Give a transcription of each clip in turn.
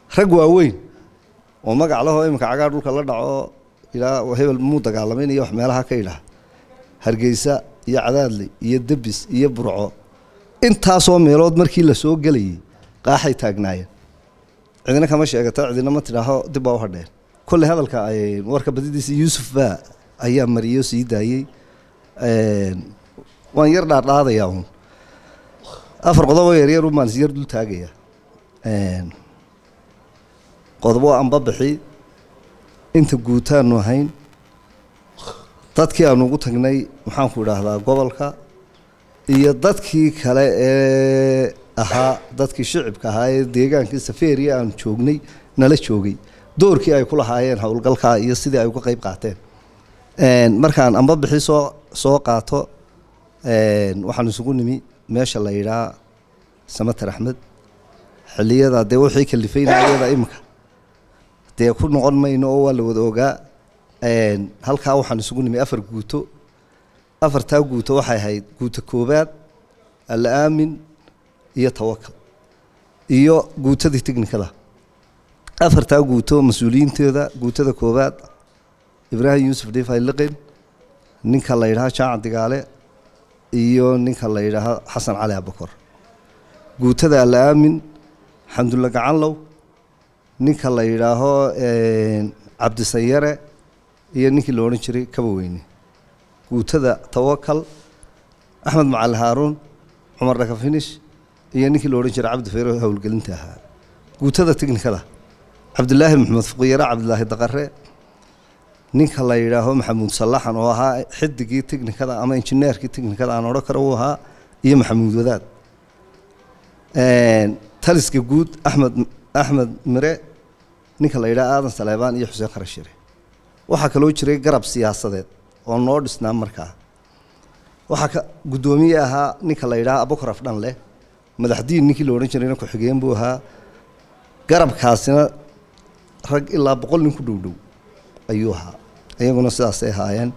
rag waaweyn oo magac lahoo iminka cagaa dhulka la dhaco ilaa hebel muu dagaalamayn iyo wax meelaha ka idhaah hargeysa iyo cadaadle iyo debis iyo burco intaasoo meelood markii la soo gelayay qaaxay taagnaayeen cidina kama sheegata cidina ma tidhaaho dib baa u hadheen kolley hadalka ay warka badidiisa yuusuf baa ayaa mariyo sii daayey waan yar dhaardhaadayaa uun afar qodoboo yaryar un baan is yar dul taagayaa qodobo anba bixi inta guutaanu ahayn dadkii aanu ugu tagnay maxaanku idhaahdaa gobolka iyo dadkii kale ee ahaa dadkii shicibka ahaa ee deegaankii safeeriya aanu joognay nala joogay doorkii ay ku lahaayeen howlgalkaa iyo sidii ay uga qeyb qaateen markaan amba bixi soo soo qaato waxaan isugu nimi meesha la yidhaa samater axmed xiliyada dee wixii kalifeynayada iminka dee ku noqon mayno oo waa la wada ogaa halkaa waxaan isugu nimi afar guuto afartaa guuto waxay ahayd guuto koobaad alla aamin iyo tawakal iyo guutadii technikada afartaa guuto mas-uuliyiintooda guutada koobaad ibraahim yuusuf dhifay liqin ninka la yidhaha jaacan digaale iyo ninka la yidhaaho xasan cali abakor guutada alla aamin xamdulla gacanlow ninka la yidhaaho cabdisayare iyo ninkii la odhan jiray kaba weyne guutada tawakal axmed macali haaruun cumar dhakafinish iyo ninkii la odhan jiray cabdi fayro howlgelinta ahaa guutada technikada cabdilaahi maxamed fuqiyare cabdilaahi daqare ninka la yidhaaho maxamuud sallaxan oo ahaa xidigii technikada ama injineerkii technikada aan odhan karo uu ahaa iyo maxamuud wadaad taliska guud axmed axmed mire ninka la yidhaha aadan saleebaan iyo xuseen kharashire waxaa kaloo jiray garab siyaasadeed oo noo dhisnaa markaa waxaa ka guddoomiye ahaa ninka la yidhaha abukar afdhan leh madaxdiin ninkii la odhan jirayna ku-xigeen buu ahaa garabkaasina rag ilaa boqol nin ku dhow dhow ayuu ahaa iyaguna sidaasay ahaayeen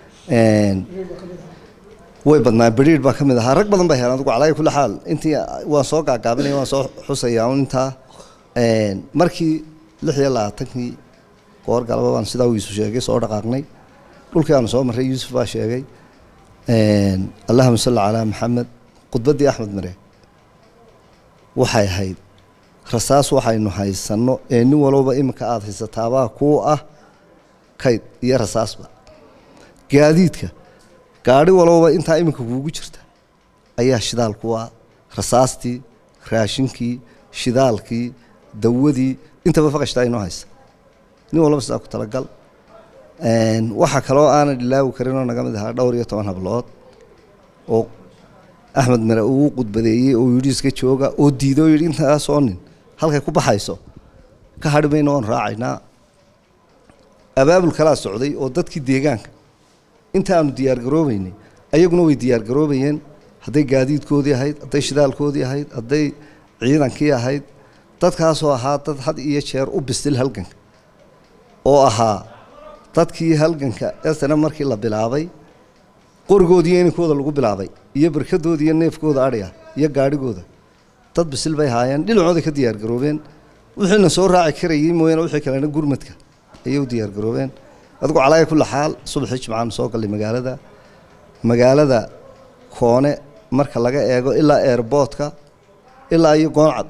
way badnaa beriir baa ka mid ahaa rag badan bay heleen adigu calaayi kulli xaal intii waan soo gaagaabinaya waan soo xusayaa un intaa markii lix iyo labaatankii goor galaba baan sidaa uu iisu sheegay soo dhaqaaqnay dhulkii aanu soo marray yuusuf baa sheegay allahuma salli calaa maxamed khudbaddii axmed mare waxay ahayd rasaas waxaynu haysanno ee nin walowba iminka aada haysataabaa kuu ah kayd iyo rasaasba gaadiidka gaadhi walowba intaa iminka kuugu jirta ayaa shidaal ku ah rasaastii raashinkii shidaalkii dawadii intaba faqashtaa inoo haysa nin walba sidaa ku talagal waxaa kaloo aanan ilaawi karin oo naga mid ahaa dhowr iyo toban hablood oo axmed mare uu qudbadeeyey oo yidhi iska jooga oo diiday oo yidhi intaasoo nin halkay ku baxayso ka hadhi mayno oon raacaynaa abaabul kalaa socday oo dadkii deegaanka inta aanu diyaargaroobeynay ayaguna way diyaargaroobayeen hadday gaadiidkoodii ahayd hadday shidaalkoodii ahayd hadday ciidankii ahayd dadkaasoo ahaa dad had iyo jeer u bisil halganka oo ahaa dadkii halganka esana markii la bilaabay qorigoodiiyo ininkooda lagu bilaabay iyo barkadooda iyo neefkooda adhiga iyo gaadhigooda dad bisil bay haayeen dhinacooday ka diyaargaroobeen wixiina soo raaci karayey mooyaane wixii kalena gurmadka ayay u diyaargaroobeen adigu calaaya kulli xaal subaxii jimcaanu soo gallay magaalada magaalada koone marka laga eego ilaa airboodka ilaa iyo gooncad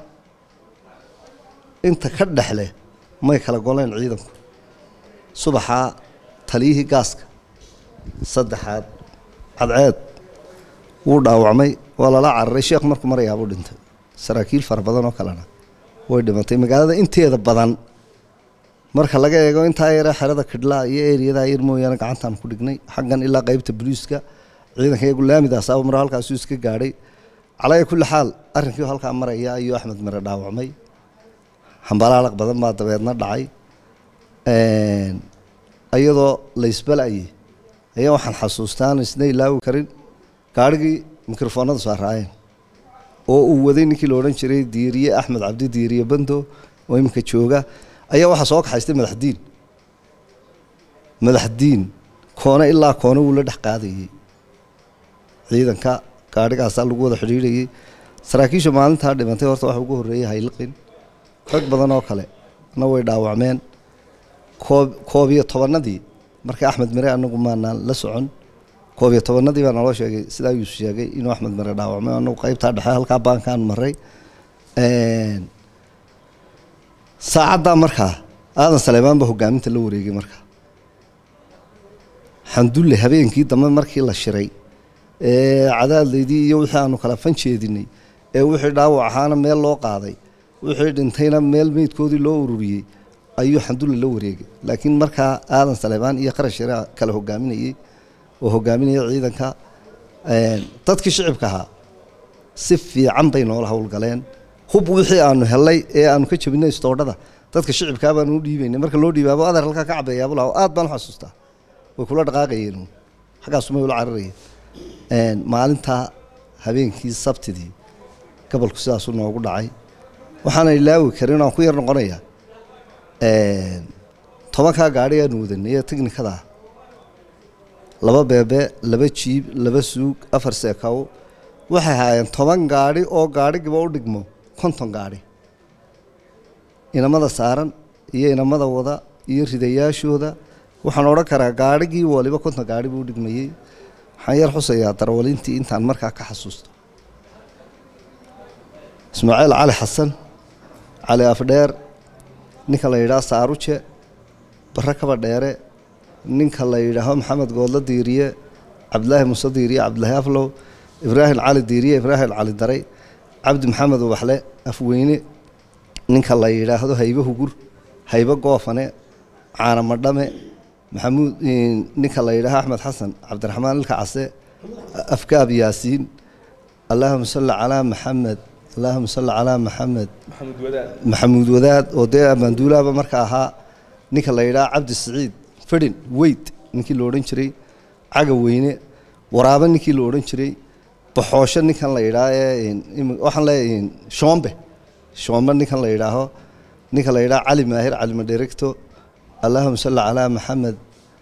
inta ka dhexleh may kala goleen ciidanku subaxaa taliyihii gaaska saddexaad cadceed wuu dhaawacmay waa lala cararay sheekh markuu marayaabuu dhintay saraakiil fara badan oo kalena way dhimatay magaalada inteeda badan marka laga eego intaa yare xerada kidhlaa iyo eriyada yar mooyaane gacantaan ku dhignay xaggan ilaa qeybta boliiska ciidanka iyagu laamidaasaba mar halkaasuu iska gaadhay calaya kulli xaal arrinkii halkaa maraya ayuu axmed mare dhaawacmay hambalaalaq badan baa dabeedna dhacay iyadoo laysbalayay ayaa waxaan xasuustaan isna ilaawi karin gaadhigii mikrofoonada saaraayeen oo uu waday ninkii la odhan jiray diiriye axmed cabdi diiriye bando oo iminka jooga ayaa waxaa soo kaxaystay madaxdiin madaxdiin koone ilaa koone wuu la dhex qaadayey ciidanka gaadhigaasaa lagu wada xidhiidhayey saraakiisha maalintaa dhimantay horta waxa ugu horreeyey hayliqin rag badan oo kale na way dhaawacmeen koob koob iyo tobanadii markii axmed mire anagu maanaan la socon koob iyo tobanadii baa naloo sheegay sidaa yuusuf sheegay inuu axmed mire dhaawacmay anagu qaybtaa dhexe halkaa baankaan maray saacaddaa markaa aadan saleemaan baa hogaaminta la wareegay markaa xamdulle habeenkii dambe markii la shiray ee cadaadleydii iyo wixii aanu kala fan jeedinay ee wixii dhaawac ahaana meel loo qaaday wixii dhintayna meel meydkoodii loo ururiyey ayuu xamdulle la wareegay laakiin markaa aadan saleebaan iyo qarash yare kala hogaaminayey oo hogaaminaya ciidanka dadkii shicibka ahaa si fiican bay noola howlgaleen hub wixii aanu helay ee aanu ka jabinay istoodhada dadka shicibkaa baanu u dhiibaynay marka loo dhiibaabo adeer halkaa ka cabeeyaabuu lahaa aad baan u xasuustaa way kula dhaqaaqayeen xaggaasumay ula cararayeen maalintaa habeenkii sabtidii gobolku sidaasuu noogu dhacay waxaana ilaawi karin aan ku yar noqonayaa tobankaa gaadhi aanu wadanay ee technikada ah laba beebe laba jiib laba suug afar seekaw waxay haayeen toban gaadhi oo gaadhigiba u dhigmo konton gaadhi inamada saaran iyo inamada wada iyo ridayaashooda waxaan odhan karaa gaadhigii waliba konton gaadhi buu dhigmayey waxaan yar xusayaa darwalintii intaan markaa ka xasuusto ismaaciil cali xasan cali afdheer ninka la yidhaah saaruje barre kaba dheere ninka la yidhaaho maxamed goodlo diiriye cabdilaahi muuse diiriye cabdilaahi aflow ibraahim cali diiriye ibraahim cali daray cabdi maxamed ubaxle afweyne ninka la yidhaahdo haybe hugur haybe goofane caana madhame maxamuud ninka la yidhaaho axmed xasan cabdiraxmaan ilka case afkaab yaasiin allaahuma salli calaa maxamed allaahuma salli calaa maxamed maxamuud wadaad oo dee abaanduulaaba marka ahaa ninka la yidhaha cabdi siciid fedhin weyd ninkii la odhan jiray caga weyne waraabe ninkii la odhan jiray baxoosho ninkan la yidhaah ee waxaan leeyahay shoombe shoombe ninkan la yidhaaho ninka la yidhaha cali maahir cali madheregto allahuma salli calaa maxamed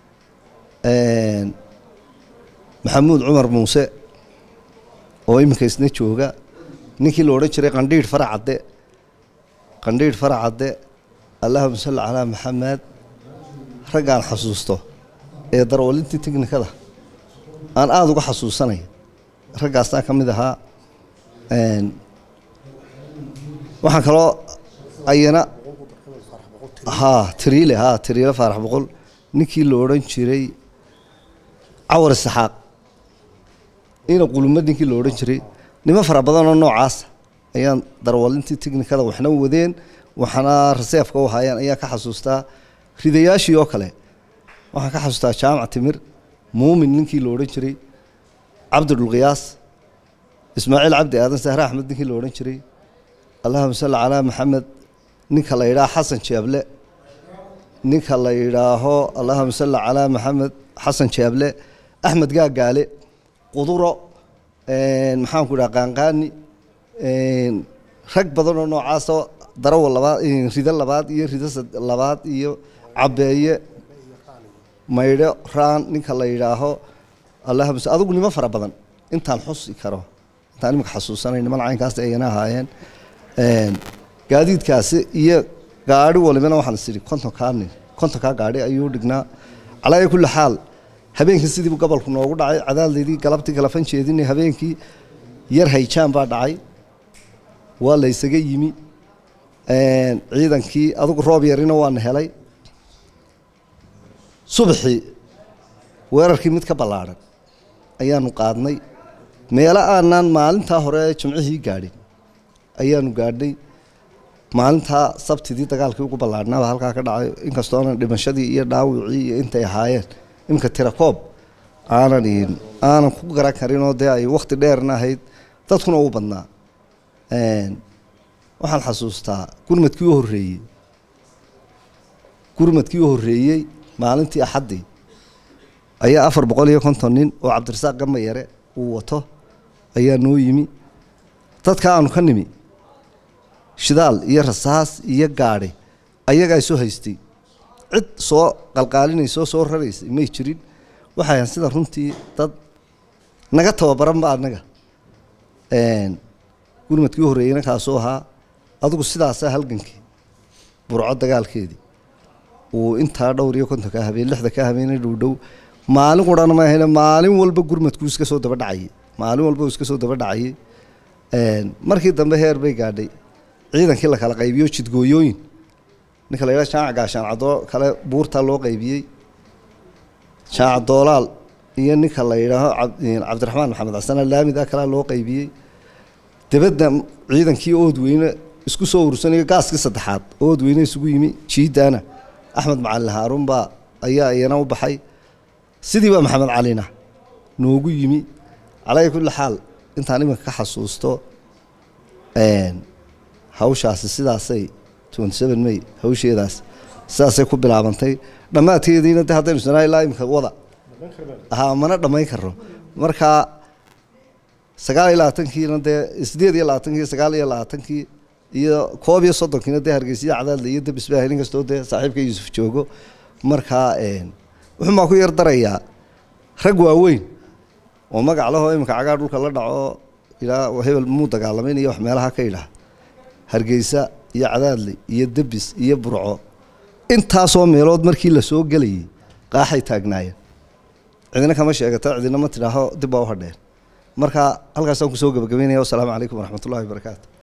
maxamuud cumar muuse oo iminka isna jooga ninkii la odhan jiray qandhiidh faracadde qandhiidh faracadde allahuma salli calaa maxamed raggaan xasuusto ee darwalintii technikada aan aada uga xasuusanaya raggaastaa ka mid ahaa waxaan kaloo ayana ha tiriile ha tiriile faarax boqol ninkii la odhan jiray cawar isaxaaq ina qulumad ninkii la odhan jiray nimo fara badanoo noocaasa ayaan darwalintii technikada waxna wadeen waxna reseefka u haayeen ayaan ka xasuustaa ridayaashii oo kale waxaan ka xasuustaa jaamac timir muumin ninkii la odhan jiray cabdidhulqiyaas ismaaciil cabdi aadan sahre axmed ninkii la odhan jiray allahuma salli calaa maxamed ninka la yidhaaho xasan jeeble ninka la yidhaaho allahuma salli calaa maxamed xasan jeeble axmed gaagaale quduro maxaanku idhaha qaanqaani rag badan oo noocaasoo darawa labaad rido labaad iyo rido labaad iyo cabeeye maydho raan ninka la yidhaaho allahuma adigu nimo fara badan intaan xusi karo intaan imika xasuusanay niman caynkaas ayana ahaayeen gaadiidkaasi iyo gaari walibana waxaan is idhi kontonkaa nin kontonkaa gaari ayuu dhignaa calaa kulli xaal habeenkii sidiibu gobolku noogu dhacay cadaadleydii galabtii kala fan jeedinay habeenkii yar hayjaan baa dhacay waa la ysaga yimi ciidankii adugu roob yarina waana helay subaxii weerarkii mid ka ballaadhan ayaanu qaadnay meelo aanaan maalintaa hore jimcihii gaadhin ayaanu gaadhnay maalintaa sabtidii dagaalkii ugu ballaadhnaaba halkaa ka dhacay inkastoona dhimashadii iyo dhaawicii iyo intay ahaayeen iminka tirakoob aanan aanan ku garan karinoo dee ay wakti dheerna ahayd dadkuna u badnaa waxaan xasuustaa gurmadkii u horreeyey gurmadkii u horreeyey maalintii axaddii ayaa afar boqol iyo konton nin oo cabdirasaaq gamba yare uu wato ayaa noo yimi dadka aanu ka nimi shidaal iyo rasaas iyo gaadhi ayagaa soo haystay cid soo qalqaalinaysoo soo raraysay may jirin waxay ahan sida runtii dad naga tababaranba annaga gurmadkii u horreeyeyna kaasuu ahaa adigu sidaasaa halgankii burco dagaalkeedii uu intaa dhowr iyo konton ka habeen lixda ka habeenay dhowdhow maalin qurana ma ahayne maalin walba gurmadku iska soo daba dhacayay maalin walba uu iska soo daba dhacayay markii dambe heer bay gaadhay ciidankii la kala qaybiyo jidgooyooyin ninka la yidhaha shaaca gaashaan cadoo kale buurtaa loo qaybiyey shaaca doolaal iyo ninka la yidhaaho cabdiraxmaan maxamed xasan laamida kalea loo qaybiyey dabadda ciidankii ood weyne isku soo urursanayo gaaskii saddexaad ood weyne isugu yimi jiidaana axmed macalin haarun baa ayaa iyana u baxay sidii baa maxamed calina noogu yimi calaa kulli xaal intaan iminka ka xasuusto hawshaasi sidaasay twenty seven may hawsheedaas sidaasay ku bilaabantay dhammaadkeediina de haddaynu sanaa ilaa imika wada ha mana dhammayn karno marka sagaal iyo labaatankiina dee sideed iyo labaatankii sagaal iyo labaatankii iyo koob iyo soddonkiina dee hargeysiya cadaadle iyo dabisbaahi nin kastoo dee saaxiibka yuusuf joogo markaa wuxuun baa ku yar darayaa rag waaweyn oo magac lahoo iminka cagaa dhulka la dhaco ilaa hebel muu dagaalamayn iyo wax meelaha ka idhaah hargeysa iyo cadaadle iyo debis iyo burco intaasoo meelood markii la soo gelayay qaaxay taagnaayeen cidina kama sheegato cidina ma tidhaaho dib baa u hadheen marka halkaasaan kusoo gabagabeynaya wasalaamu calaykum waraxmatullahi wabarakaatu